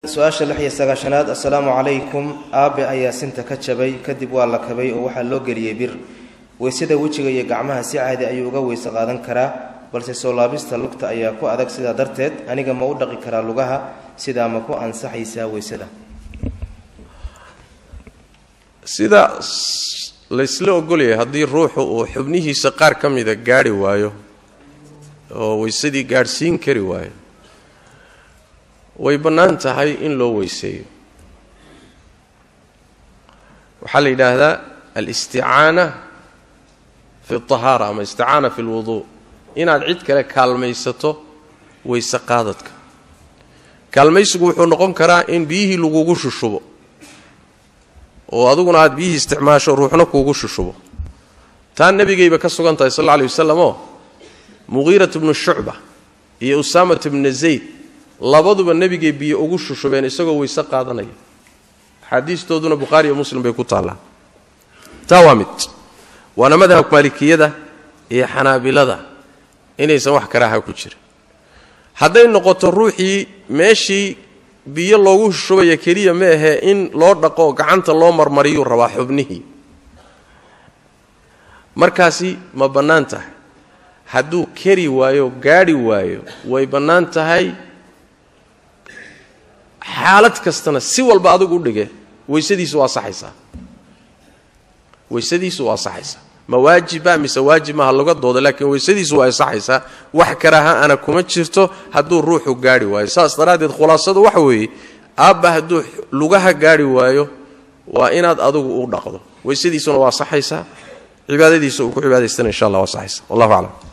su-aasha lix iyo sagaashanaad assalaamu calaykum aabe ayaa sinta ka jabay kadib waa la kabay oo waxaa loo geliyey bir weysada wejiga iyo gacmaha si caadi ayuu uga weyse qaadan karaa balse soo laabista lugta ayaa ku adag sidaa darteed aniga ma u dhaqi karaa lugaha sidaa ma ku ansaxaysaa weysada sida laysla ogolyahay haddii ruuxu uu xubnihiisa qaar ka mida gaadhi waayo oo weysadii gaadhsiin kari waayo way bannaan tahay in loo weyseeyo waxaa la yidhaahdaa alisticaana fi alطahaara ama isticaana fi اlwuduu inaad cid kale kaalmaysato weyse qaadadka kaalmaysigu wuxuu noqon karaa in biyihii lagugu shushubo oo aduguna aad biyihii isticmaasho ruuxna kuugu shushubo taa nebigayba ka sugan tahay sal alla alay wasalam oo muqiirat bnu shucba iyo usaamat bna zayd labaduba nebigay biyo ugu shushubeen isagoo weyse qaadanaya axaadiistooduna bukhaari iyo muslim bay ku taallaa taa waa mid waana madhabka maalikiyada iyo xanaabilada inaysan wax karaaha ku jirin hadday noqoto ruuxii meeshii biyo loogu shushubaya keliya ma ahee in loo dhaqo gacanta loo marmariyuu rabaa xubnihii markaasi ma bannaan tahay hadduu keri waayo gaadhi waayo way bannaan tahay xaalad kastana si walba adigu u dhige weysadiisu waa saxaysaa weysadiisu waa saxaysaa ma waajiba mise waajib maha laga dooda laakiin weysadiisu waa saxaysaa wax karaaha ana kuma jirto hadduu ruuxu gaadhi waayo saas daraaddeed khulaasadu waxa weeye aabba hadduu lugaha gaadhi waayo waa inaad adigu u dhaqdo weysadiisuna waa saxaysaa cibaadadiisa uu ku cibaadaystana insha allah waa saxaysa wallahu aclam